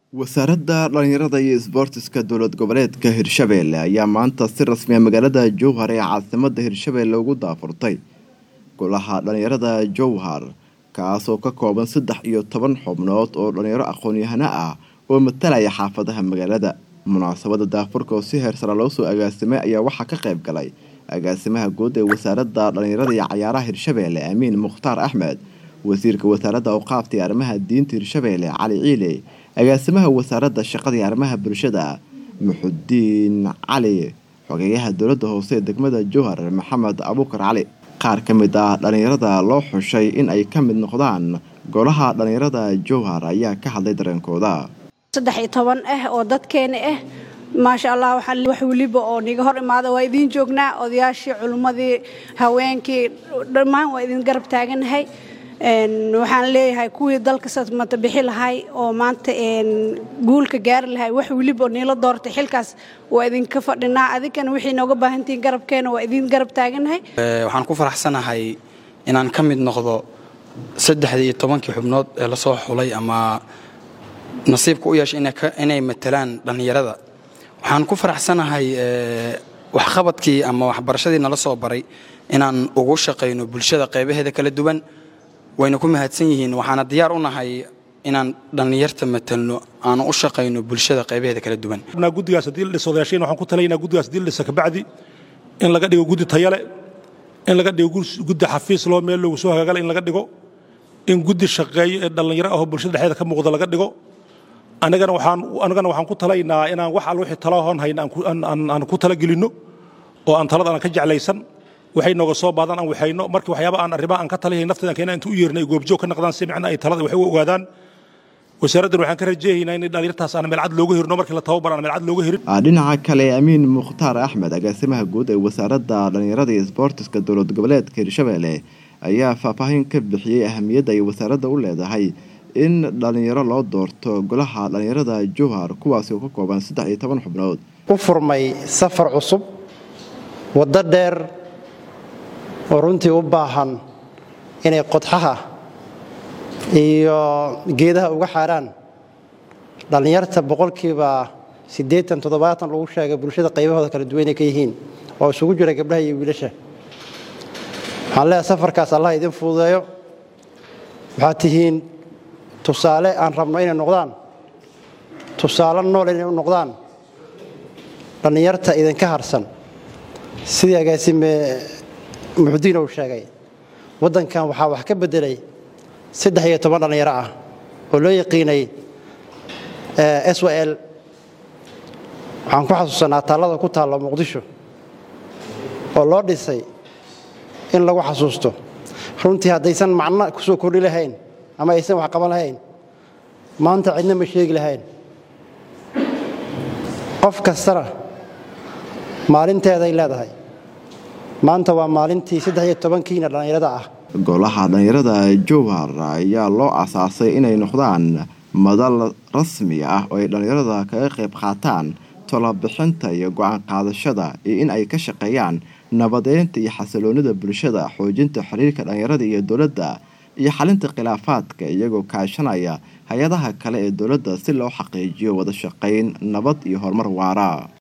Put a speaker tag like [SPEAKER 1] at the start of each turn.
[SPEAKER 1] wasaaradda dhallinyarada iyo isboortiska dowlad goboleedka hirshabeelle ayaa maanta si rasmiya magaalada jowhar ee caasimada hirshabeelle ugu daafurtay golaha dhallinyarada jowhar kaasoo ka kooban saddex iyo toban xubnood oo dhallinyaro aqoon-yahano ah oo matalaya xaafadaha magaalada munaasabada daafurka oo si heersara loo soo agaasimay ayaa waxaa ka qayb galay agaasimaha guud ee wasaaradda dhallinyarada iyo cayaaraha hirshabeelle amiin mukhtaar axmed wasiirka wasaaradda awqaafta iyo arrimaha diinta hirshabeelle cali ciile agaasimaha wasaaradda shaqada iyo arrimaha bulshada muxudiin cali xogeeyaha dowladda hoose ee degmada jowhar maxamed abuukar cali qaar ka mid ah dhallinyarada loo xushay in ay ka mid noqdaan golaha dhallinyarada jowhar ayaa ka hadlay dareenkooda
[SPEAKER 2] saddex iyo toban ah oo dadkeena ah maasha allah waxaan wax weliba oo niga hor imaada waa idiin joognaa odayaashii culummadii haweenkii dhammaan waa idin garab taaganahay waxaan leeyahay kuwii dalka mata bixi lahay oo maanta guulka gaari lahay wax weliba oo niila doortay xilkaas waa idinka fadhinaa adinkana wixii nooga baahantihiin garabkeena waa idin garab taaganahay
[SPEAKER 3] waxaan ku faraxsanahay inaan ka mid noqdo saddexdii iyo tobankii xubnood ee lasoo xulay ama nasiibka u yeeshay inay matalaan dhallinyarada waxaan ku faraxsanahay waxqabadkii ama waxbarashadii nala soo baray inaan ugu shaqayno bulshada qaybaheeda kala duwan wayna ku mahadsan yihiin waxaana diyaar u nahay inaan dhallinyarta matalno aanu u shaqayno bulshada qaybaheeda kala duwan
[SPEAKER 4] guddigaas haddii la dhiso odayaashayn waxaan ku talaynaa guddigaas haddii la dhisa kabacdi in laga dhigo guddi tayale in laga dhigo guddi xafiis loo meel loogu soo hagaagala in laga dhigo in guddi shaqeeyo ee dhallinyaro ahoo bulshada dhexdeeda ka muuqda laga dhigo anagana waxaan anagana waxaan ku talaynaa inaan wax al wixii talahoon hayna aan ku talagelinno oo aan talada aan ka jeclaysan waxay nooga soo baadaan aan waxayno markii waxyaaba aan arrimaha aan ka taliyahay nafteedan keena inta u yeernay goobjoog ka noqdaan si micna ay talada wax u ogaadaan wasaaraddan waxaan ka rajeehaynaa in dhalinyartaas aan meelcad looga hirno markii la tababar aan meelcad looga hirin
[SPEAKER 1] dhinaca kale amiin mukhtaar axmed agaasimaha guud ee wasaaradda dhallinyarada iyo isboortiska dowlad goboleedka hirshabeelle ayaa faahfaahin ka bixiyey ahamiyadda ay wasaaradda u leedahay in dhallinyaro loo doorto golaha dhallinyarada jowhar kuwaasi oo ka kooban saddex iyo toban xubnood
[SPEAKER 5] u furmay safar cusub waddo dheer oo runtii u baahan inay qodxaha iyo geedaha uga xaaraan dhallinyarta boqolkiiba siddeetan toddobaatan lagu sheegay bulshada qaybahooda kala duwan inay ka yihiin oo isugu jira gabdhaha iyo wiilasha waxaan leeyahay safarkaas allah idin fududeeyo waxaad tihiin tusaale aan rabno inay noqdaan tusaale nool inay u noqdaan dhallinyarta idinka harsan sidii agaasime muxudiin uu sheegay waddankan waxaa wax ka beddelay saddex iyo toban dhallinyaro ah oo loo yaqiinay s w l waxaan ku xasuusanaa taallada ku taalla muqdisho oo loo dhisay in lagu xasuusto runtii haddaysan macno ku soo kordhi lahayn ama aysan wax qaban lahayn maanta cidna ma sheegi lahayn qof kastana maalinteeday leedahay maanta waa maalintii saddex iyo tobankiina dhallinyarada ah
[SPEAKER 1] golaha dhallinyarada jowhar ayaa loo asaasay inay noqdaan madal rasmi ah oo ay dhallinyarada kaga qayb qaataan tolobixinta iyo go-aan qaadashada iyo in ay ka shaqeeyaan nabadeynta iyo xasiloonida bulshada xoojinta xiriirka dhallinyarada iyo dowladda iyo xalinta khilaafaadka iyagoo kaashanaya hay-adaha kale ee dowladda si loo xaqiijiyo wada shaqayn nabad iyo horumar waara